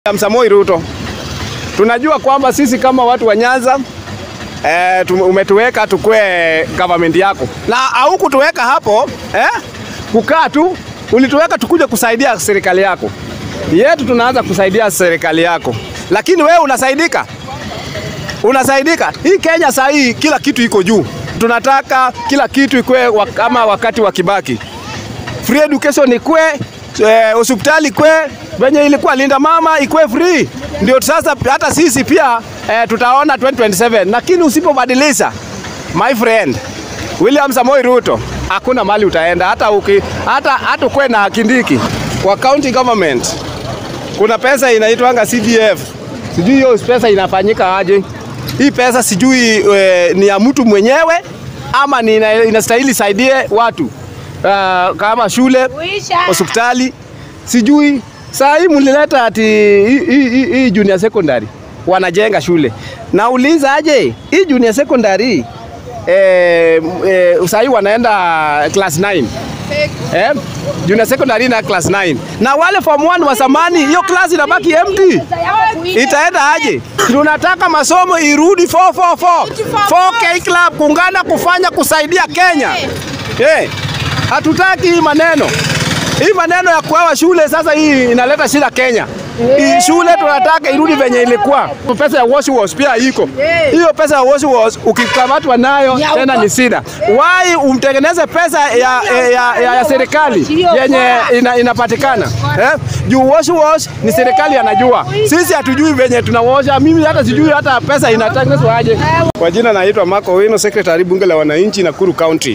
Samoi Ruto, tunajua kwamba sisi kama watu wa Nyanza eh, tume- umetuweka tukue government yako na haukutuweka hapo eh, kukaa tu, ulituweka tukuje kusaidia serikali yako yetu. Tunaanza kusaidia serikali yako, lakini wewe unasaidika, unasaidika. Hii Kenya saa hii kila kitu iko juu, tunataka kila kitu ikue wa- kama wakati wa Kibaki free education ikwe, eh, hospitali ikwe, venye ilikuwa Linda Mama ikwe free. Ndio sasa hata sisi pia eh, tutaona 2027 lakini usipobadilisha my friend William Samoei Ruto, hakuna mali utaenda hata uki, hata hata ukwe na Kindiki kwa county government. Kuna pesa inaitwanga CDF, sijui hiyo pesa inafanyika aje. Hii pesa sijui e, ni ya mtu mwenyewe ama ni ina- inastahili saidie watu uh, kama shule, hospitali, sijui. Saa hii mlileta ati hii- hii hii- hii junior secondary wanajenga shule. Nauliza aje hii junior secondary eh, eh, saa hii wanaenda class 9 eh, junior secondary na class 9 na wale form 1 wa zamani, hiyo class inabaki empty. Itaenda aje? Tunataka masomo irudi 444 4K club kuungana kufanya kusaidia Kenya. Eh, hatutaki hii maneno hii maneno ya kuawa shule sasa, hii inaleta shida Kenya. Hii shule tunataka irudi venye ilikuwa. Pesa ya wash wash pia iko hiyo pesa ya wash wash, ukikamatwa nayo tena ni shida. Why umtengeneze pesa ya, ya, ya, ya, ya serikali yenye ina, inapatikana eh? Juu wash wash ni serikali anajua, sisi hatujui venye tunawosha. Mimi hata sijui hata pesa inatengenezwa aje. Kwa jina naitwa Marco Wino, secretary bunge la wananchi Nakuru County.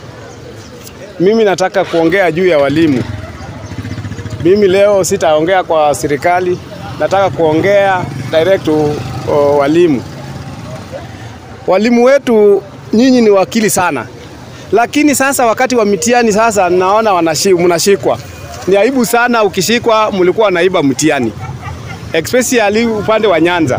Mimi nataka kuongea juu ya walimu. Mimi leo sitaongea kwa serikali, nataka kuongea direct to o, walimu. Walimu wetu nyinyi ni wakili sana, lakini sasa wakati wa mitihani sasa naona wanashi- mnashikwa. Ni aibu sana ukishikwa, mlikuwa naiba mtihani, especially upande wa Nyanza,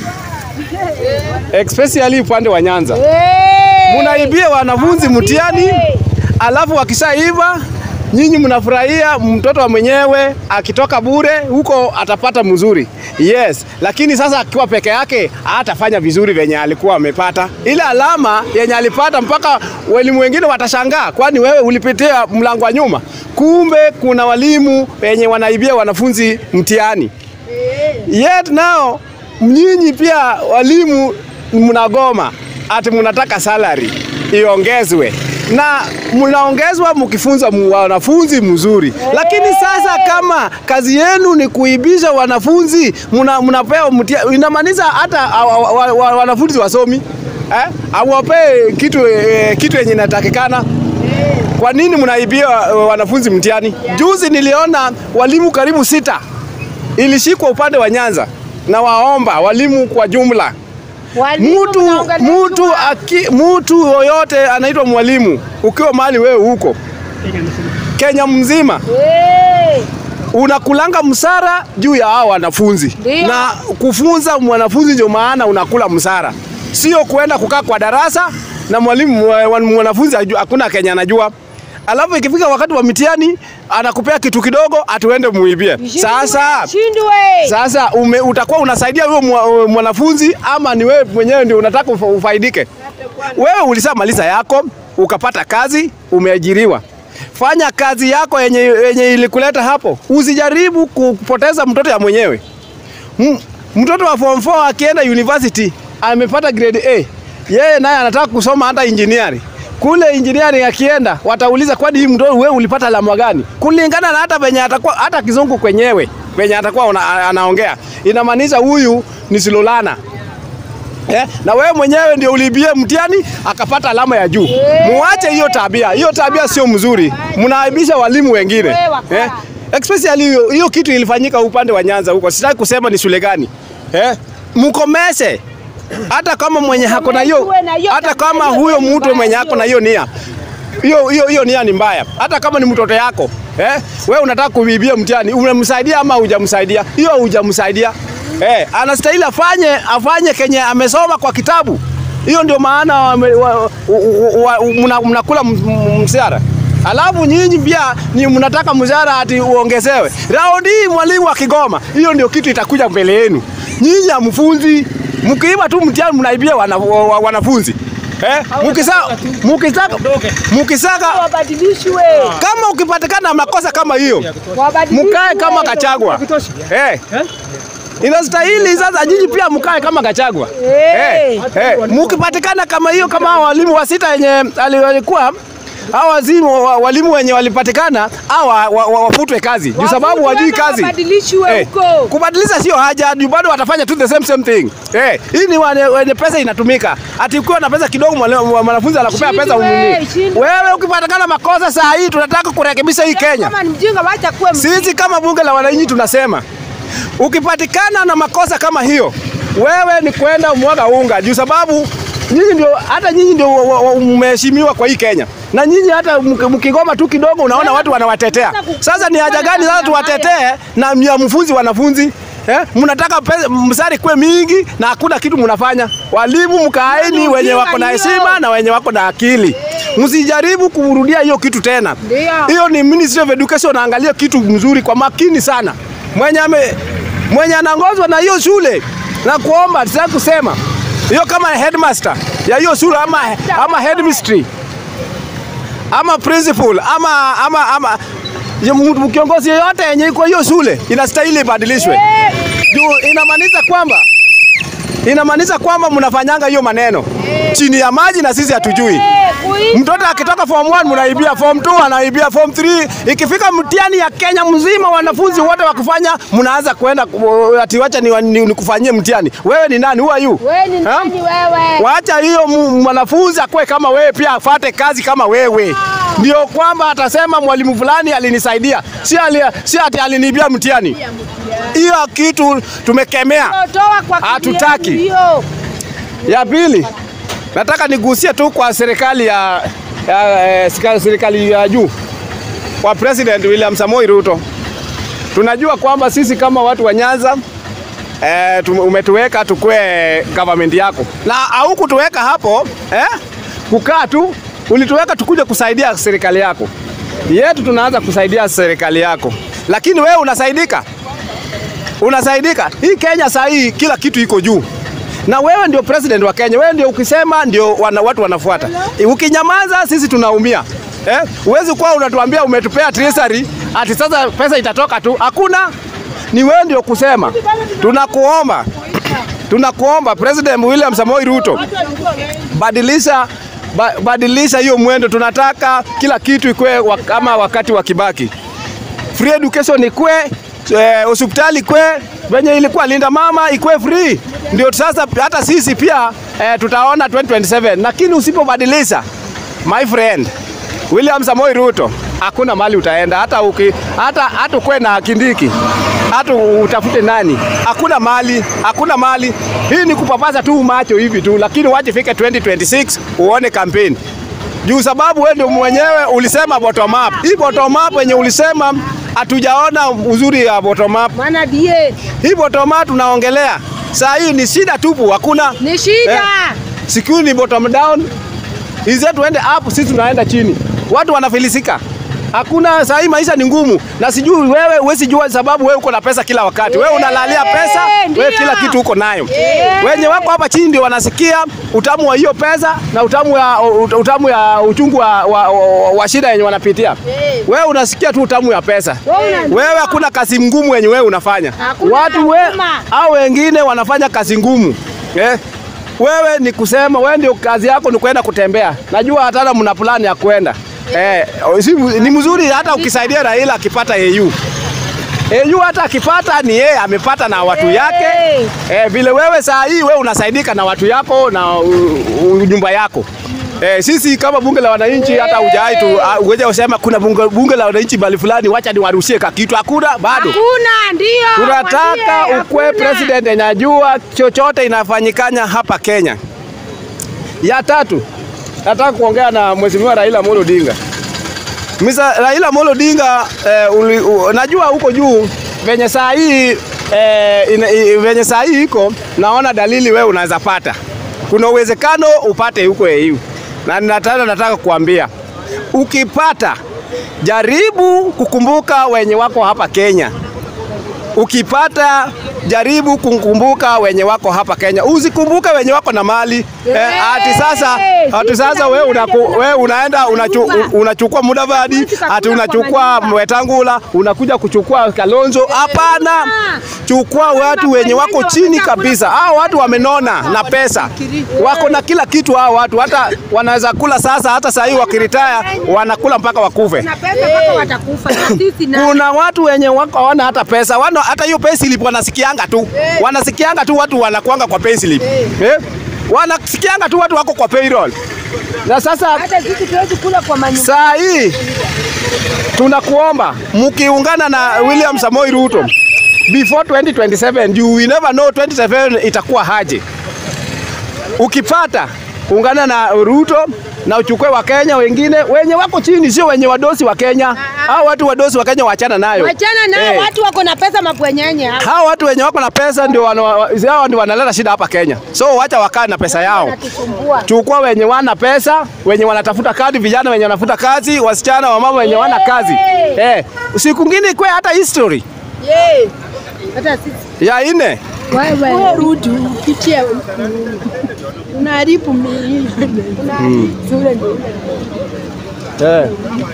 especially upande wa Nyanza munaibia wanafunzi mtihani, alafu wakishaiva nyinyi mnafurahia mtoto wa mwenyewe akitoka bure huko atapata mzuri. Yes, lakini sasa akiwa peke yake hatafanya vizuri venye alikuwa amepata. Ile alama yenye alipata mpaka walimu wengine watashangaa, kwani wewe ulipitia mlango wa nyuma. Kumbe kuna walimu wenye wanaibia wanafunzi mtihani. Yet now nyinyi pia walimu mnagoma ati mnataka salary iongezwe na mnaongezwa mkifunza mu- wanafunzi mzuri, lakini sasa kama kazi yenu ni kuibisha wanafunzi, mna- mnapewa mtia- inamaanisha hata wa- wa- wa- wanafunzi wasomi eh, awapee kitu eh, kitu yenye inatakikana kwa nini mnaibia eh, wanafunzi mtihani? Juzi niliona walimu karibu sita ilishikwa upande wa Nyanza na waomba walimu kwa jumla Mtu mtu aki mtu yoyote anaitwa mwalimu, ukiwa mahali wewe huko Kenya mzima unakulanga msara juu ya hao wanafunzi Ndio. na kufunza mwanafunzi, ndio maana unakula msara, sio kuenda kukaa kwa darasa na mwalimu wa- mwanafunzi haju- hakuna Kenya anajua. Alafu ikifika wakati wa mitihani anakupea kitu kidogo, atuende muibie. Sasa shindwe sasa ume, utakuwa unasaidia huyo mwa- mwanafunzi ama ni wewe mwenyewe ndio unataka ufa- ufaidike? Wewe ulishamaliza yako ukapata kazi, umeajiriwa. Fanya kazi yako yenye, yenye ilikuleta hapo, usijaribu kupoteza mtoto ya mwenyewe. M- Mtoto wa form 4 akienda university amepata grade A, yeye naye anataka kusoma hata engineering kule engineering akienda watauliza, kwani hii mtoto wewe ulipata alama gani? Kulingana na hata venye atakuwa hata kizungu kwenyewe venye atakuwa una, anaongea inamaanisha huyu ni silolana. Eh, na wewe mwenyewe ndio ulibie mtihani akapata alama ya juu. Muache hiyo tabia, hiyo tabia sio mzuri, mnaaibisha walimu wengine eh, especially hiyo hiyo kitu ilifanyika upande wa Nyanza huko, sitaki kusema ni shule gani eh, mkomeshe hata kama mwenye hako na hiyo, Tuwe na hiyo hata tabia, kama hiyo huyo ni mtu mbaya, mwenye hako na hiyo nia hiyo hiyo hiyo nia ni mbaya, hata kama ni mtoto yako eh, wewe unataka kuibia mtihani, unamsaidia ama hujamsaidia? Hiyo hujamsaidia eh, anastahili afanye afanye kenye amesoma kwa kitabu. Hiyo ndio maana wame- wa- wa- wa- mna- mnakula m- m- mshahara Alafu nyinyi pia ni mnataka mshahara ati uongezewe. Raundi hii mwalimu wa Kigoma, hiyo ndio kitu itakuja mbele yenu. Nyinyi hamfunzi, mkiiba tu mtihani mnaibia wana, wa- wanafunzi. Eh, mukisaka mukisaka mukisaka Wabadilishwe. kama ukipatikana na makosa kama hiyo Wabadilishwe. mkae kama Kachagwa. Eh. Inastahili sasa nyinyi pia mkae kama Kachagwa. Eh. Eh, eh, mukipatikana kama hiyo kama hao walimu wa sita wenye ali- walikuwa hao wazimu wa- walimu wenye walipatikana au wafutwe kazi juu sababu wajui kazi. Wabadilishwe Eh, huko. kubadilisha sio haja, juu bado watafanya tu the same same thing. Eh, hii ni wane- wenye pesa inatumika. Ati ukiwa na pesa kidogo mwale- mwanafunzi anakupea Shindwe, pesa ununue. shindwe. Wewe ukipatikana makosa saa hii tunataka kurekebisha hii Kenya. Kama ni mjinga wacha kuwe mjinga. Sisi kama bunge la wananchi tunasema ukipatikana na makosa kama hiyo, wewe ni kwenda mwaga unga, juu sababu nyinyi ndio hata nyinyi ndio wa- wa- wa- mmeheshimiwa kwa hii Kenya, na nyinyi hata mki- mkigoma tu kidogo, unaona watu wanawatetea. Sasa ni haja gani sasa tuwatetee na mnyamufunzi wanafunzi Eh, mnataka pesa msari kwe mingi na hakuna kitu mnafanya. Walimu mkaeni wenye wako na heshima na wenye wako na akili. Msijaribu kurudia hiyo kitu tena. Ndio. Hiyo ni Ministry of Education naangalia kitu mzuri kwa makini sana. Mwenye ame, mwenye anaongozwa na hiyo shule na kuomba sasa kusema hiyo kama headmaster ya hiyo shule ama, ama headmistress ama principal ama ama ama ya mtu- kiongozi yeyote yenye iko hiyo shule inastahili ibadilishwe. Juu inamaanisha kwamba inamaanisha kwamba mnafanyanga hiyo maneno chini ya maji na sisi hatujui. Eh, kuiba. Mtoto akitoka form 1 mnaibia form 2, anaibia form 3. Ikifika mtihani ya Kenya mzima, wanafunzi wote wakufanya, mnaanza kwenda ku- ati wacha ni, ni, nikufanyie mtihani. Wewe ni nani? Who are you? Wewe ni Ha? nani wewe? Wacha hiyo mu- mwanafunzi akue kama wewe, pia afate kazi kama wewe, ndio kwamba atasema mwalimu fulani alinisaidia, si ali, si ati alinibia mtihani. Hiyo kitu tumekemea. Toa kwa Hatutaki. kibia hiyo. Ya pili, nataka nigusie tu kwa serikali ya, ya eh, sika- serikali ya juu kwa President William Samoei Ruto. Tunajua kwamba sisi kama watu wa Nyanza eh, tume- umetuweka tukue government yako na haukutuweka hapo eh, kukaa tu, ulituweka tukuje kusaidia serikali yako yetu. Tunaanza kusaidia serikali yako, lakini wewe unasaidika unasaidika. Hii Kenya saa hii kila kitu iko juu, na wewe ndio president wa Kenya. Wewe ndio ukisema ndio wana, watu wanafuata. Ukinyamaza sisi tunaumia. Eh, huwezi kuwa unatuambia umetupea treasury ati sasa pesa itatoka tu. Hakuna, ni wewe ndio kusema. Tunakuomba, tunakuomba President William Samoei Ruto, badilisha ba, badilisha hiyo mwendo. Tunataka kila kitu ikuwe wa- kama wakati wa Kibaki free education ikwe, eh, hospitali ikwe, venye ilikuwa Linda Mama ikwe free, ndio sasa hata sisi pia eh, tutaona 2027 lakini usipobadilisha my friend William Samoei Ruto hakuna mali utaenda, hata uki, hata hata ukwe na Kindiki, hata utafute nani, hakuna mali, hakuna mali. Hii ni kupapasa tu macho hivi tu, lakini wache fike 2026 uone kampeni juu sababu wewe ndio mwenyewe ulisema bottom up. Hii bottom up yenye ulisema hatujaona uzuri ya bottom up. Maana die Hii bottom up tunaongelea saa hii ni shida tupu, hakuna ni shida. Eh. security ni bottom down. Hizi tuende up, sisi tunaenda chini, watu wanafilisika. Hakuna saa hii maisha ni ngumu, na sijui wewe huwezi jua sababu wewe uko na pesa kila wakati. Wewe unalalia pesa, Eh, wewe ndio. kila kitu uko nayo. Eh. Wenye wako hapa chini ndio wanasikia utamu wa hiyo pesa na utamu ya utamu ya uchungu wa, wa, wa, wa shida yenye wanapitia. Eh. Wewe unasikia tu utamu ya pesa. Wewe unajua. Wewe hakuna kazi ngumu yenye wewe unafanya. Hakuna Watu we, lazima. au wengine wanafanya kazi ngumu eh? Wewe ni kusema wewe ndio kazi yako ni kwenda kutembea. Najua hata mna plani ya kwenda eh, si, ni mzuri hata ukisaidia Raila akipata AU AU hata akipata ni yeye amepata na watu yake eh, vile wewe saa hii wewe unasaidika na watu yako na u- u- nyumba yako. Eh, sisi kama bunge la wananchi hata hujai tu ah, uweje usema kuna bunge, bunge la wananchi bali fulani wacha niwarushie kakitu hakuna bado. Hakuna ndio. Tunataka mwambie, ukwe hakuna. president yenye ajua chochote inafanyikanya hapa Kenya. Ya tatu, nataka kuongea na Mheshimiwa Raila Amolo Odinga. Mr. Raila Amolo Odinga eh, uli, u, najua huko juu venye saa hii eh, ina- i- venye saa hii iko naona dalili wewe unaweza pata. Kuna uwezekano upate huko EU. Na nataka nataka kuambia ukipata jaribu kukumbuka wenye wako hapa Kenya. Ukipata jaribu kukumbuka wenye wako hapa Kenya, usikumbuke wenye wako na mali eh, ati sasa ati sasa wewe unaku, wewe unaenda unachu, unachukua Mudavadi ati unachukua Wetangula unakuja kuchukua Kalonzo. Hapana, chukua watu wenye wako chini kabisa. Hao watu wamenona na pesa, wako na kila kitu. Hao watu hata wanaweza kula sasa, hata saa hii wakiritaya wanakula mpaka wakufe. Na pesa mpaka watakufa. Na sisi na Kuna watu wenye wako hawana hata pesa, wana hata hiyo payslip wanasikianga tu, wanasikianga tu watu wanakuanga kwa payslip eh, wanasikianga tu watu wako kwa payroll. Na sasa hata sisi tuwezi kula kwa manyumba. saa hii tunakuomba mkiungana na William Samoei Ruto before 2027 you will never know 2027 itakuwa haje. Ukipata ungana na Ruto na uchukue wa Kenya wengine wenye wako chini, sio wenye wadosi wa Kenya. Hao watu wadosi wa Kenya waachana nayo. Wachana nao Eh. watu wako na pesa mabwenyenye hao. Hao watu wenye wako na pesa ndio wana, hao ndio wanaleta shida hapa Kenya. So wacha wakae na pesa yao. Wanatusumbua. Chukua wenye wana pesa, wenye wanatafuta kazi, vijana wenye wanafuta kazi, wasichana, wamama wenye wana kazi. Eh, siku ngine ikwe hata history Yeah. Hata sisi ya ine Wewe rudi upitie unaharibu mimi. eh.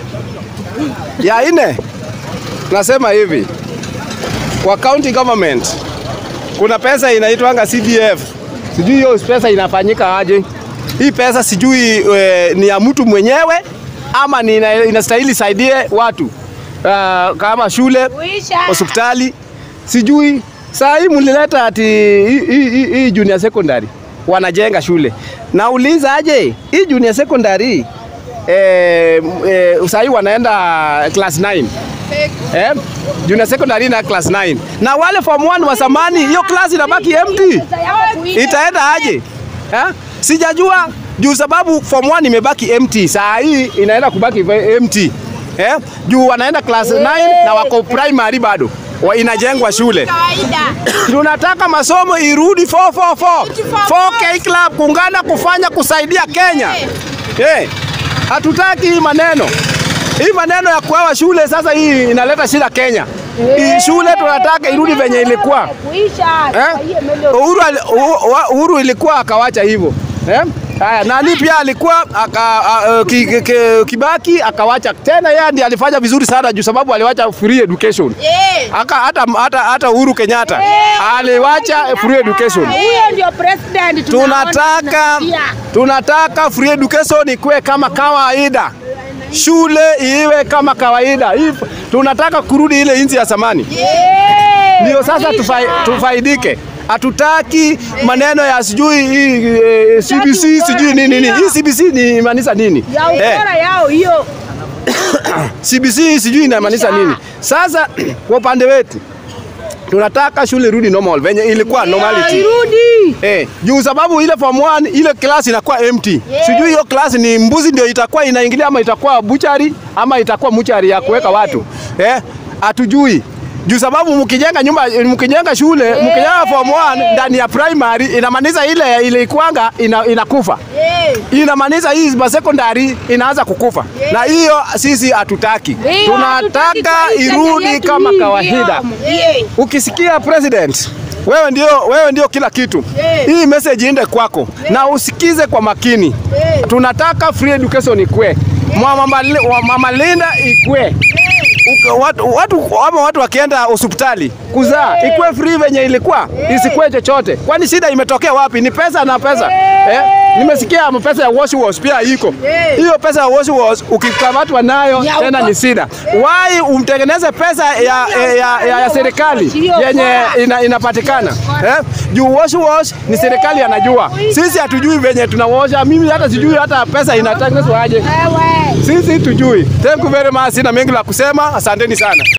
ya ine nasema hivi kwa county government kuna pesa inaitwanga CDF. Sijui hiyo pesa inafanyika aje. Hii pesa sijui e, ni ya mtu mwenyewe ama ni ina, inastahili saidie watu uh, kama shule Kuisha. hospitali sijui. Saa hii mlileta ati hii- hii hii- hii junior secondary wanajenga shule. Nauliza aje hii junior secondary eh, eh, saa hii wanaenda class 9 eh, junior secondary na class 9 na wale form 1 wa zamani, hiyo class inabaki empty itaenda aje eh? Sijajua juu sababu form 1 imebaki empty, saa hii inaenda kubaki ve- empty eh? Juu wanaenda class 9 na wako primary bado wa inajengwa shule. Kawaida. Tunataka masomo irudi 444 4K club kuungana kufanya kusaidia Kenya. Eh, hatutaki hii maneno hii maneno ya kuawa shule sasa, hii inaleta shida Kenya. Hii shule tunataka irudi venye ilikuwa. Kuisha. Eh? Kwa hiyo melo- Uhuru, ali- Uhu- wa- Uhuru ilikuwa akawacha hivyo eh? Haya, nani pia alikuwa aka, a, a, ki, ki, ki, Kibaki akawacha tena, yeye ndiye alifanya vizuri sana juu sababu aliwacha free education. Eh. Aka, hata, hata, hata Uhuru Kenyatta aliwacha free education. Huyo ndio president tunaona Tunataka tunasikia. tunataka free education ikuwe kama kawaida, shule iwe kama kawaida. Hii tunataka kurudi ile inzi ya zamani Eh. ndio sasa Kuisha. tufai, tufaidike. Hatutaki maneno ya sijui hii eh, CBC sijui nini nini. Hii CBC ni maanisha nini? ya Eh, ukora yao hiyo. CBC sijui inamaanisha nini. Sasa kwa upande wetu tunataka shule rudi normal venye ilikuwa normality. Irudi. Eh, juu sababu ile form 1 ile class inakuwa empty. Sijui hiyo class ni mbuzi ndio itakuwa inaingilia ama itakuwa buchari ama itakuwa muchari ya kuweka watu. Eh, hatujui. Juu sababu mkijenga nyumba mkijenga shule mkijenga form 1 ndani ya primary inamaanisha ile ile ikwanga ina, inakufa. Eh. Inamaanisha hii ma secondary inaanza kukufa. Na hiyo sisi hatutaki. Ndio, hatutaki Tunataka kwa hii irudi Kenya yetu kama hii, kawaida. ndio. Eh. Ukisikia president wewe ndio, wewe ndio kila kitu. Eh. Hii message iende kwako na usikize kwa makini. Eh. Tunataka free education ikue, Mama Li- wa Mama Linda ikue. Uka- Watu, watu, ama watu wakienda hospitali kuzaa ikue free venye ilikuwa, isikue chochote. Kwani shida imetokea wapi? Ni pesa na pesa eh? Nimesikia pesa ya wash wash pia iko hiyo pesa ya wash wash, ukikamatwa nayo Ya tena uko- ni shida. Why umtengeneze pesa ya, ya, ya, ya, ya serikali yenye ina, inapatikana eh? Juu wash wash ni serikali anajua, sisi hatujui venye tunaosha. Mimi hata sijui hata pesa inatengenezwa aje, Wewe. sisi tujui. Thank you very much, sina mengi la kusema, asanteni sana.